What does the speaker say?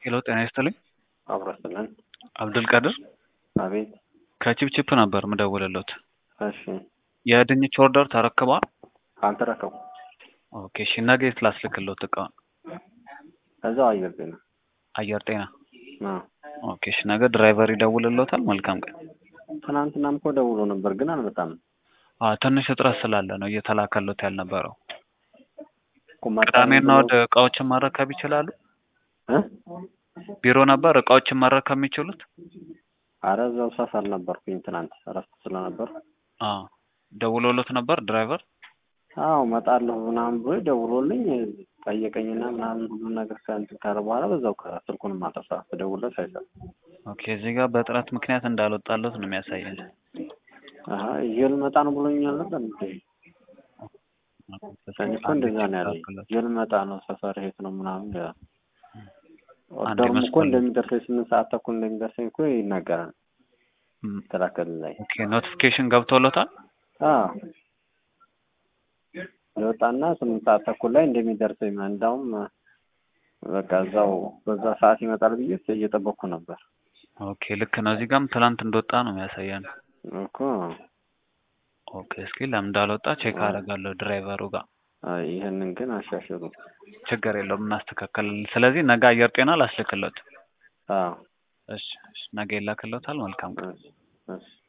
ሄሎ ጤና ይስጥልኝ። አብረስልን አብዱልቃድር አቤት። ከቺፕቺፕ ነበር ምደውልሎት። እሺ የድንች ኦርደር ተረክቧል? አልተረከቡ ኦኬ እሺ፣ ነገ የት ላስልክሎት እቃውን? እዛው አየር ጤና አየር ጤና። አ ኦኬ እሺ፣ ነገ ድራይቨር ይደውልሎታል። መልካም ቀን። ትናንትናም እኮ ደውሎ ነበር ግን አልመጣም አዎ ትንሽ እጥረት ስላለ ነው እየተላከሎት ያልነበረው። እኮ መጣ ቅዳሜና ብሎ- ወደ እቃዎችን መረከብ ይችላሉ? እ? ቢሮ ነበር እቃዎችን መረከብ የሚችሉት? አረ እዛው ሰፈር ነበርኩኝ ትናንት እረፍት ስለነበር አዎ ደውሎሎት ነበር ድራይቨር? አዎ እመጣለሁ ምናምን ብሎ ደውሎልኝ ጠየቀኝና ምናምን ሁሉን ነገር ከእንትን ካለ በኋላ በዛው ቀረ። ስልኩንም አጠፋ። ስደውልለት አይሰራም። ኦኬ እዚህ ጋር በጥረት ምክንያት እንዳልወጣለት ነው የሚያሳየን። አሀ ይዤ ልመጣ ነው ብሎኛል ነበር እንዴ? እኔ እኮ እንደዛ ነው ያለኝ። ይዤ ልመጣ ነው ሰፈር የት ነው ምናምን ይላል። ኦርደሩም እኮ መስኮት- እንደሚደርሰኝ ስምንት ሰዓት ተኩል እንደሚደርሰኝ እኮ ይናገራል ም፣ ተላከል ላይ ኦኬ ኖቲፊኬሽን ገብቶሎታል? አዎ የወጣና ስምንት ሰዓት ተኩል ላይ እንደሚደርሰኝ ነው። እንዳውም በቃ እዛው በዛ ሰዓት ይመጣል ብዬ እየጠበቅኩ ነበር ኦኬ ልክ ነው። እዚህ ጋርም ትናንት እንደወጣ ነው የሚያሳየን። እኮ ኦኬ እስኪ ለምን እንዳልወጣ ቼክ አደርጋለሁ ድራይቨሩ ጋር። አይ፣ ይህንን ግን አሻሽሉ። ችግር የለውም እናስተካከላለን። ስለዚህ ነገ አየር ጤና ላስልክሎት። አዎ እሺ እሺ፣ ነገ ይላክሎታል። መልካም ቀን። እሺ፣ እሺ